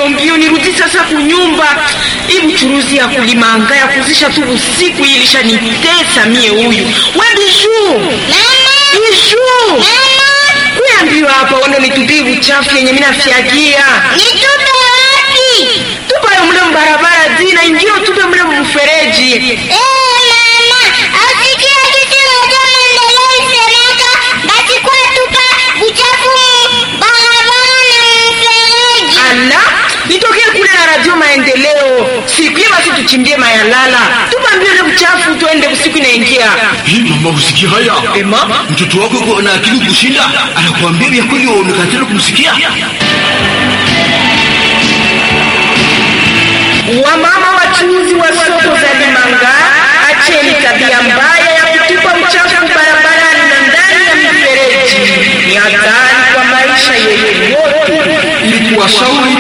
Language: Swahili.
mbio mbio nirudi sasa kunyumba. Hii buchuruzi ya kulimanga ya kuzisha tu usiku hii ilishanitesa mie huyu. We Bijuu. Bijuu. Kuambiwa hapa wando nitupie uchafu yenye mimi nafyagia. Nitupe wapi? Tupa yo mle mbarabara zina indio tupe mle mfereji. Eh, mama, asikia kitu moja maendeleo isemeka, basi kwa tupa uchafu mu barabara na mfereji. Ala, nitokee kule na radio maendeleo. Siku hiyo basi tuchimbie mayalala. Tupa mbio ile uchafu tuende usiku inaingia. Hii mama usikia haya? Ema? Mtoto wako yuko na akili kushinda, anakuambia vya kweli waonekana kumsikia. Wamama wachuuzi wa soko za Limanga, acheni tabia mbaya ya kutupa uchafu barabarani na ndani ya mifereji. Ni hatari kwa maisha yetu yote. Ili kuwashauri